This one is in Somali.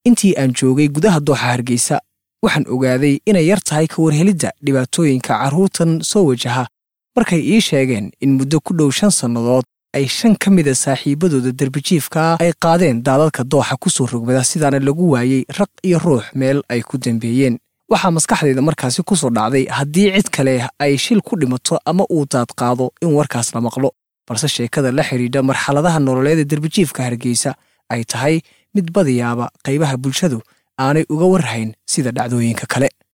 intii aan joogay gudaha dooxa hargeysa waxaan ogaaday inay yar tahay ka warhelidda dhibaatooyinka carruurtan soo wajaha markay ii sheegeen in muddo ku dhow shan sannadood ay shan ka mida saaxiibbadooda derbijiifkaa ay qaadeen daadadka dooxa ku soo rogmada sidaana lagu waayey raq iyo ruux meel ay ku dambeeyeen waxaa maskaxdayda markaasi ku soo dhacday haddii cid kale ay shil ku dhimato ama uu daad qaado in warkaas la maqlo balse sheekada la xidhiidha marxaladaha nololeeda derbijiifka hargeysa ay tahay mid badiyaaba qaybaha bulshadu aanay uga warhayn sida dhacdooyinka kale